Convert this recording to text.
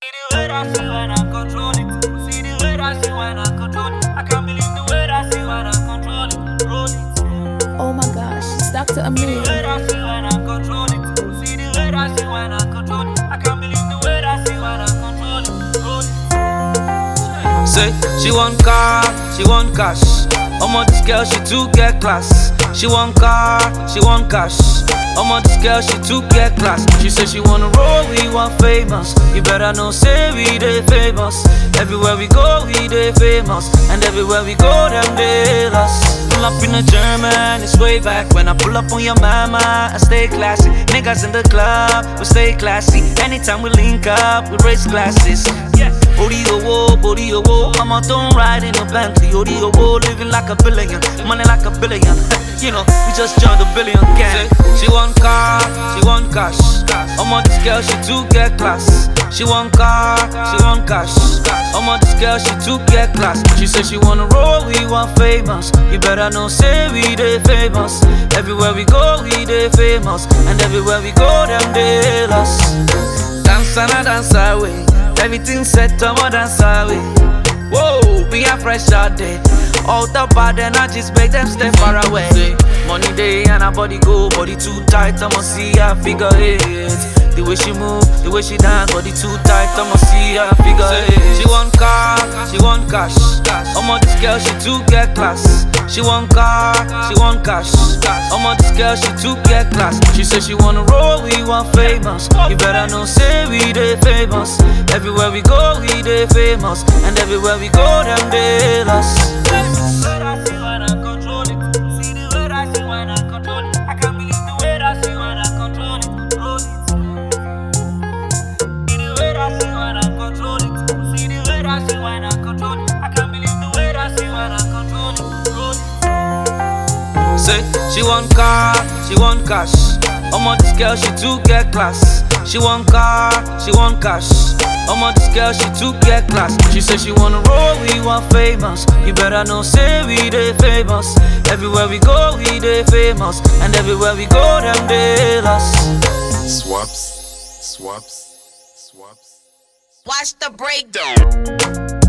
the way that she when I control it. See the way that she when I control it. I can't believe the way that she when I control it. Roll it. Oh my gosh, it's Dr. The Amir. way that she when I control it. See the way that she when I control it. I can't believe the way that she when I control it. Roll it. Say she want car, she want cash. Omo this girl she too get class. She want car, she want cash. Omo this girl she too get class. She say she wanna roll, we want famous. You better know say we dey famous. Everywhere we go we dey famous, and everywhere we go them dey us. Pull up in a German, it's way back when I pull up on your mama. I stay classy. Niggas in the club, we stay classy. Anytime we link up, we raise glasses. Yeah. Booty owo, booty owo. I'm out don't ride in a Bentley. Booty owo, living like a billion, money like a billion. you know, we just joined the billion gang. She want car, she want cash. I'm on this girl, she too get class. She want car, she want cash. I'm on this girl, she too get class. She said she wanna roll, we want famous. You better know, say we dey famous. Everywhere we go, we dey famous, and everywhere we go, them dey us. Dance and I dance away. Everything set, I'm a dance away. Whoa, we are fresh out there. All the bad energies make them stay far away. Say, money day and her body go, body too tight, I'ma see her figure eight. The way she move, the way she dance, body too tight, I'ma see her figure eight. She want car, she want cash. Omo this girl, she too get class. She want car, she want cash. Omo this girl, she too get class. She say she wanna roll, we want famous. You better know, say we dey famous. Everywhere we go, we dey famous, and everywhere we go, them dey us. Say she want car, she want cash. Omo this girl she too get class. She want car, she want cash. Omo this girl she too get class. She say she wanna roll, we want famous. You better know say we dey famous. Everywhere we go, we dey famous, and everywhere we go, them dey us. Swaps, swaps, swaps. Watch the breakdown.